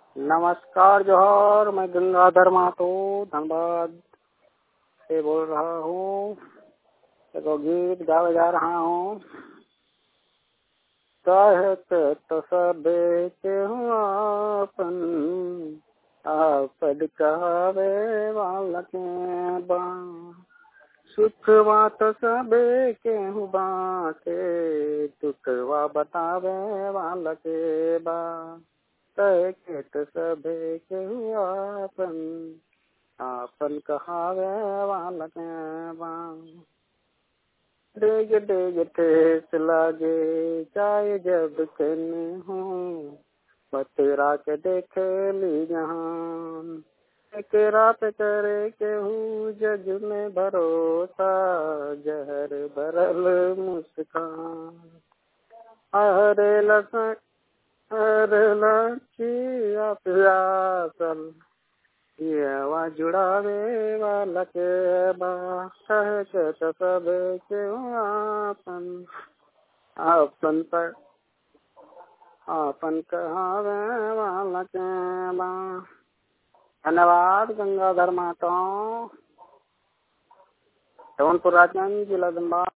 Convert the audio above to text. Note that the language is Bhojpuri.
नमस्कार जोहर मैं गंगाधर महतो धनबाद से बोल रहा हूँ एगो गीत गावे जा रहा हूँ कहत तो सबे के आपन आपद कहवे वाला के बा सुखवा तो सबे के बाटे दुखवा बतावे वाला के बा कह के तो सबे के आपन आपन कहावे वाला के बा डेग डेग ठेस लागे चाहे जब कन हूँ बतेरा के देखे ली जहान एक रात करे के हूँ जग में भरोसा जहर बरल मुस्कान अरे लसन अरे लचिया प्यासल ये आवाज जुड़ावे वाला के बा कह के तो सब के आपन आपन पर आपन कहावे वाला के बा धन्यवाद गंगाधर माता जौनपुर राजगंज जिला धनबाद